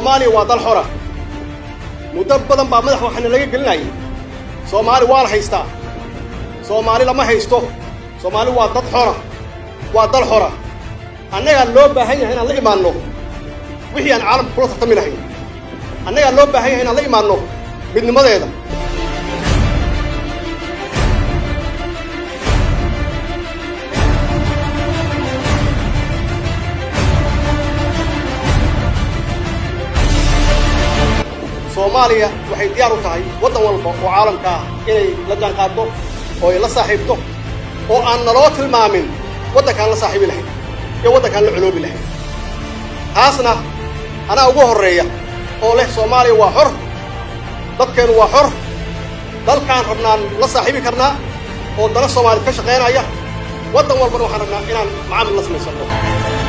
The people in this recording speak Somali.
soomaaliya waa dal xora muddo badan baa madax waxaana laga gelinayay soomaali waa la haystaa soomaali lama haysto soomaali waa dad xora waa dal xora annagaa loo baahan yahay inaan la imaanno wixii aan caalamka kula tartami lahayn annagaa loo baahan yahay inaan la imaanno midnimadeeda soomaaliya waxay diyaar u tahay waddan walba oo caalamka ah inay la jaanqaaddo oo ay la saaxiibto oo aan naloo tilmaamin waddankaan la saaxiibi lahayn iyo waddankaan la coloobi lahayn taasna anaa ugu horreeya oo leh soomaaliya waa xor dadkeennu waa xor dalkaan rabnaan la saaxiibi karnaa oo dana soomaaliyad ka shaqaynaya waddan walbana waxaan rabnaa inaan macaamil la samaysanno